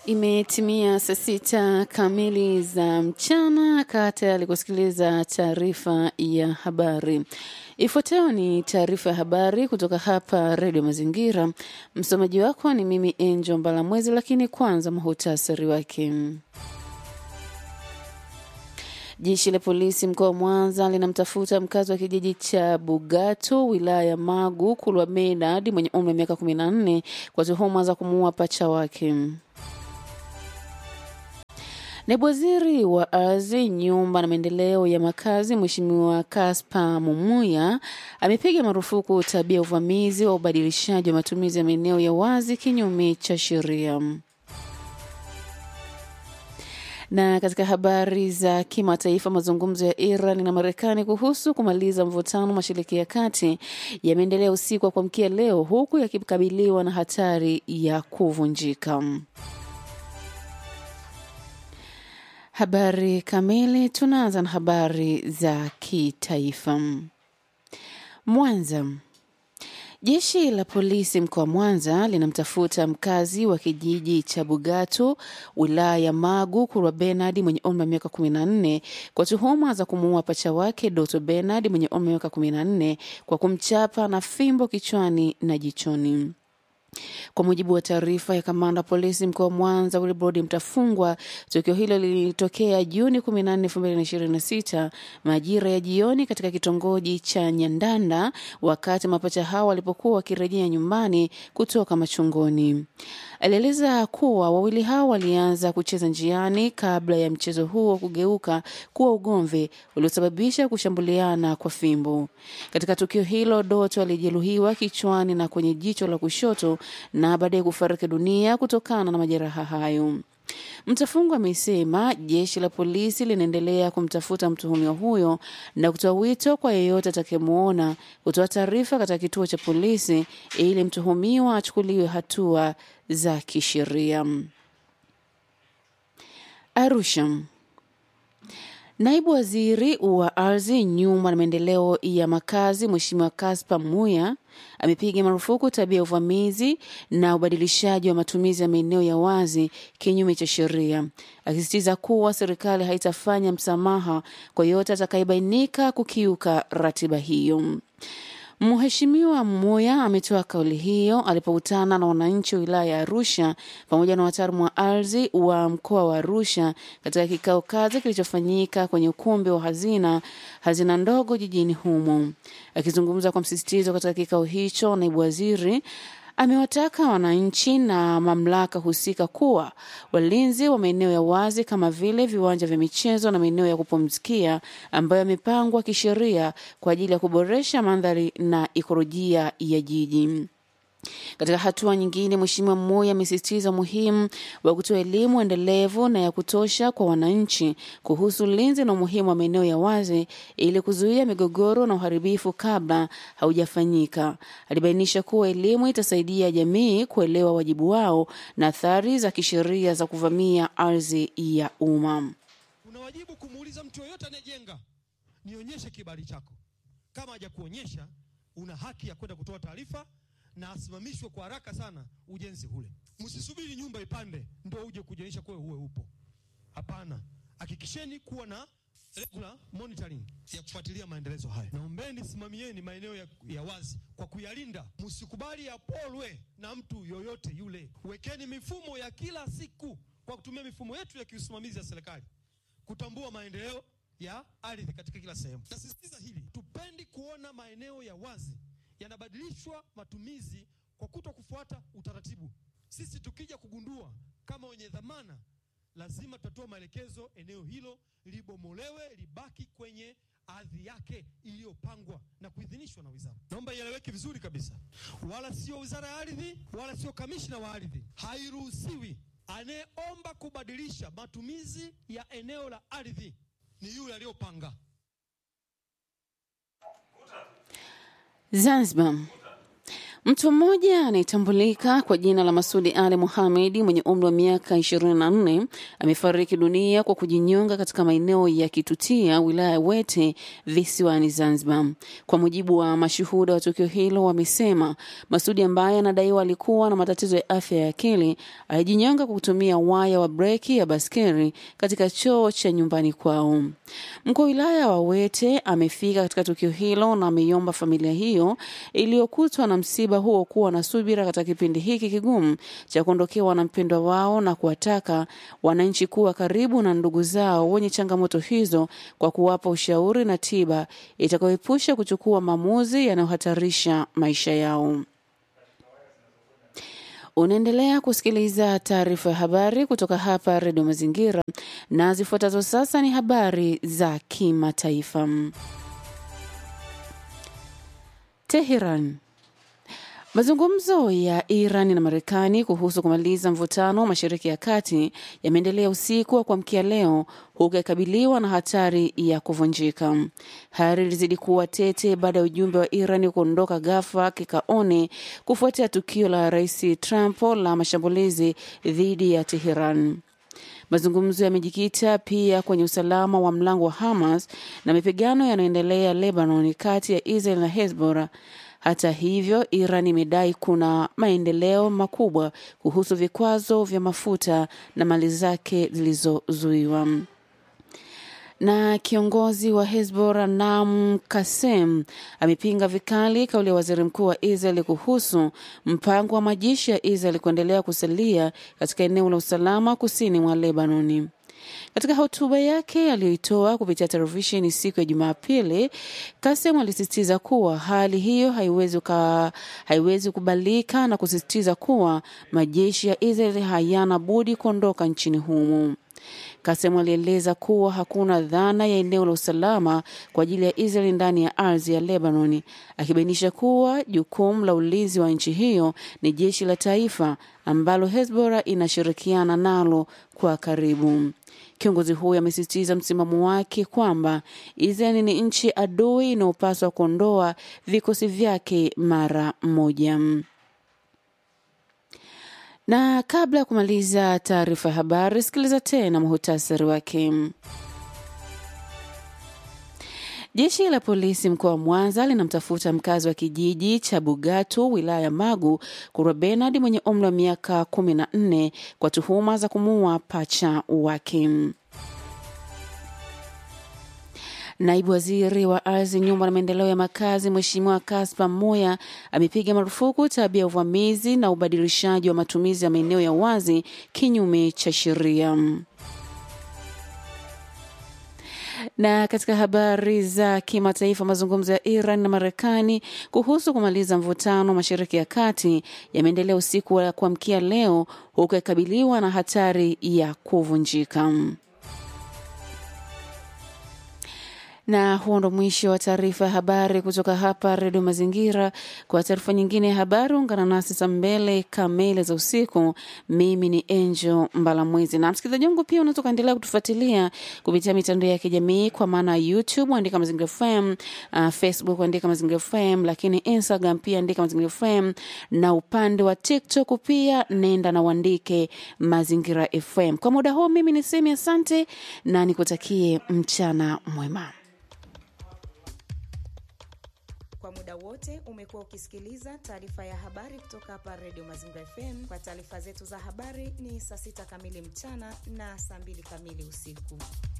Imetimia saa sita kamili za mchana. Kaa tayari kusikiliza taarifa ya habari. Ifuatayo ni taarifa ya habari kutoka hapa Redio Mazingira. Msomaji wako ni mimi Angel Mbalamwezi, lakini kwanza muhutasari wake. Jeshi la polisi mkoa wa Mwanza linamtafuta mkazi wa kijiji cha Bugato wilaya ya Magu Kulwa Medad mwenye umri wa miaka 14 kwa tuhuma za kumuua pacha wake. Naibu waziri wa ardhi, nyumba na maendeleo ya makazi, Mheshimiwa Kaspa Mumuya amepiga marufuku tabia ya uvamizi wa ubadilishaji wa matumizi ya maeneo ya wazi kinyume cha sheria. Na katika habari za kimataifa, mazungumzo ya Iran na Marekani kuhusu kumaliza mvutano mashariki ya kati yameendelea usiku wa kuamkia leo, huku yakikabiliwa na hatari ya kuvunjika. Habari kamili. Tunaanza na habari za kitaifa. Mwanza. Jeshi la polisi mkoa wa Mwanza linamtafuta mkazi wa kijiji cha Bugato wilaya ya Magu Kurwa Benard mwenye umri wa miaka 14 kwa tuhuma za kumuua pacha wake Doto Benard mwenye umri wa miaka 14 kwa kumchapa na fimbo kichwani na jichoni. Kwa mujibu wa taarifa ya kamanda wa polisi mkoa wa Mwanza Wilbrod Mtafungwa, tukio hilo lilitokea Juni 14, 2026 majira ya jioni katika kitongoji cha Nyandanda, wakati mapacha hao walipokuwa wakirejea nyumbani kutoka machungoni. Alieleza kuwa wawili hao walianza kucheza njiani kabla ya mchezo huo kugeuka kuwa ugomvi uliosababisha kushambuliana kwa fimbo. Katika tukio hilo, Doto alijeruhiwa kichwani na kwenye jicho la kushoto na baadaye kufariki dunia kutokana na majeraha hayo. Mtafungwa amesema jeshi la polisi linaendelea kumtafuta mtuhumiwa huyo na kutoa wito kwa yeyote atakayemwona kutoa taarifa katika kituo cha polisi ili mtuhumiwa achukuliwe hatua za kisheria. Arusha. Naibu waziri wa ardhi, nyumba na maendeleo ya makazi, Mheshimiwa Kaspa Muya amepiga marufuku tabia ya uvamizi na ubadilishaji wa matumizi ya maeneo ya wazi kinyume cha sheria, akisisitiza kuwa serikali haitafanya msamaha kwa yote atakayebainika kukiuka ratiba hiyo. Mheshimiwa Mmoya ametoa kauli hiyo alipokutana na wananchi wa wilaya ya Arusha pamoja na wataalamu wa ardhi wa mkoa wa Arusha katika kikao kazi kilichofanyika kwenye ukumbi wa hazina hazina ndogo jijini humo. Akizungumza kwa msisitizo katika kikao hicho, naibu waziri amewataka wananchi na mamlaka husika kuwa walinzi wa maeneo ya wazi kama vile viwanja vya michezo na maeneo ya kupumzikia ambayo yamepangwa kisheria kwa ajili ya kuboresha mandhari na ikolojia ya jiji. Katika hatua nyingine, Mheshimiwa Moi amesisitiza umuhimu wa kutoa elimu endelevu na ya kutosha kwa wananchi kuhusu ulinzi na umuhimu wa maeneo ya wazi ili kuzuia migogoro na uharibifu kabla haujafanyika. Alibainisha kuwa elimu itasaidia jamii kuelewa wajibu wao na athari za kisheria za kuvamia ardhi ya umma. Una wajibu kumuuliza mtu yoyote anayejenga, nionyeshe kibali chako. Kama hajakuonyesha, una haki ya kwenda kutoa taarifa na asimamishwe kwa haraka sana ujenzi ule. Msisubiri nyumba ipande ndio uje kujionyesha kwa uwe upo. Hapana, hakikisheni kuwa na regular monitoring ya kufuatilia maendelezo haya. Naombeni simamieni maeneo ya, ya wazi kwa kuyalinda, msikubali yapolwe na mtu yoyote yule. Wekeni mifumo ya kila siku kwa kutumia mifumo yetu ya kiusimamizi ya serikali kutambua maendeleo ya ardhi katika kila sehemu. Nasisitiza hili, tupendi kuona maeneo ya wazi yanabadilishwa matumizi kwa kuto kufuata utaratibu. Sisi tukija kugundua kama wenye dhamana, lazima tutatoa maelekezo, eneo hilo libomolewe, libaki kwenye ardhi yake iliyopangwa na kuidhinishwa na wizara. Naomba ieleweke vizuri kabisa, wala sio wizara ya ardhi, wala sio kamishna wa ardhi. Hairuhusiwi anayeomba kubadilisha matumizi ya eneo la ardhi ni yule aliyopanga. Zanzibar. Mtu mmoja anayetambulika kwa jina la Masudi Ali Muhamedi mwenye umri wa miaka 24 amefariki dunia kwa kujinyonga katika maeneo ya Kitutia, wilaya ya Wete, visiwani Zanzibar. Kwa mujibu wa mashuhuda wa tukio hilo, wamesema Masudi ambaye anadaiwa alikuwa na matatizo ya afya ya akili alijinyonga kwa kutumia waya wa breki ya baskeli katika choo cha nyumbani kwao. Mkuu wa wilaya wa Wete amefika katika tukio hilo na ameiomba familia hiyo iliyokutwa na msiba huo kuwa na subira katika kipindi hiki kigumu cha kuondokewa na mpendwa wao na kuwataka wananchi kuwa karibu na ndugu zao wenye changamoto hizo kwa kuwapa ushauri na tiba itakayoepusha kuchukua maamuzi yanayohatarisha maisha yao. Unaendelea kusikiliza taarifa ya habari kutoka hapa Redio Mazingira, na zifuatazo sasa ni habari za kimataifa. Teheran. Mazungumzo ya Iran na Marekani kuhusu kumaliza mvutano wa Mashariki ya Kati yameendelea usiku wa kuamkia leo huku yakabiliwa na hatari ya kuvunjika. Hali ilizidi kuwa tete baada ya ujumbe wa Iran kuondoka ghafla kikaone kufuatia tukio la Rais Trump la mashambulizi dhidi ya Teheran. Mazungumzo yamejikita pia kwenye usalama wa mlango wa Hamas na mapigano yanayoendelea Lebanon kati ya Israel na Hezbollah. Hata hivyo, Iran imedai kuna maendeleo makubwa kuhusu vikwazo vya mafuta na mali zake zilizozuiwa. Na kiongozi wa Hezbollah Naam Kasem amepinga vikali kauli ya waziri mkuu wa Israel kuhusu mpango wa majeshi ya Israel kuendelea kusalia katika eneo la usalama kusini mwa Lebanoni. Katika hotuba yake aliyoitoa kupitia televisheni siku ya Jumapili, Kasem alisisitiza kuwa hali hiyo haiwezi, uka, haiwezi kubalika na kusisitiza kuwa majeshi ya Israel hayana budi kuondoka nchini humo. Kasem alieleza kuwa hakuna dhana ya eneo la usalama kwa ajili ya Israel ndani ya ardhi ya Lebanoni, akibainisha kuwa jukumu la ulinzi wa nchi hiyo ni jeshi la taifa ambalo Hezbollah inashirikiana nalo kwa karibu. Kiongozi huyo amesisitiza msimamo wake kwamba Israel ni nchi adui inayopaswa kuondoa vikosi vyake mara moja. Na kabla ya kumaliza taarifa ya habari, sikiliza tena muhutasari wake. Jeshi la polisi mkoa wa Mwanza linamtafuta mkazi wa kijiji cha Bugatu wilaya ya Magu Kurwa Benard mwenye umri wa miaka kumi na nne kwa tuhuma za kumuua pacha wake. Naibu waziri wa ardhi, nyumba na maendeleo ya makazi, Mheshimiwa Kaspa Moya amepiga marufuku tabia ya uvamizi na ubadilishaji wa matumizi ya maeneo ya wazi kinyume cha sheria. Na katika habari za kimataifa, mazungumzo ya Iran na Marekani kuhusu kumaliza mvutano Mashariki ya Kati yameendelea usiku wa kuamkia leo, huku yakabiliwa na hatari ya kuvunjika. na huo ndo mwisho wa taarifa ya habari kutoka hapa redio mazingira kwa taarifa nyingine ya habari ungana nasi saa mbele kamili za usiku mimi ni angel mbalamwezi na msikilizaji wangu pia unaweza ukaendelea kutufuatilia kupitia mitandao ya kijamii kwa maana youtube andika mazingira fm uh, facebook andika mazingira fm lakini instagram pia andika mazingira fm na upande wa tiktok pia nenda na uandike mazingira fm kwa muda huu mimi nisemi asante na nikutakie mchana mwema Kwa muda wote umekuwa ukisikiliza taarifa ya habari kutoka hapa Radio Mazingira FM. Kwa taarifa zetu za habari ni saa sita kamili mchana na saa mbili kamili usiku.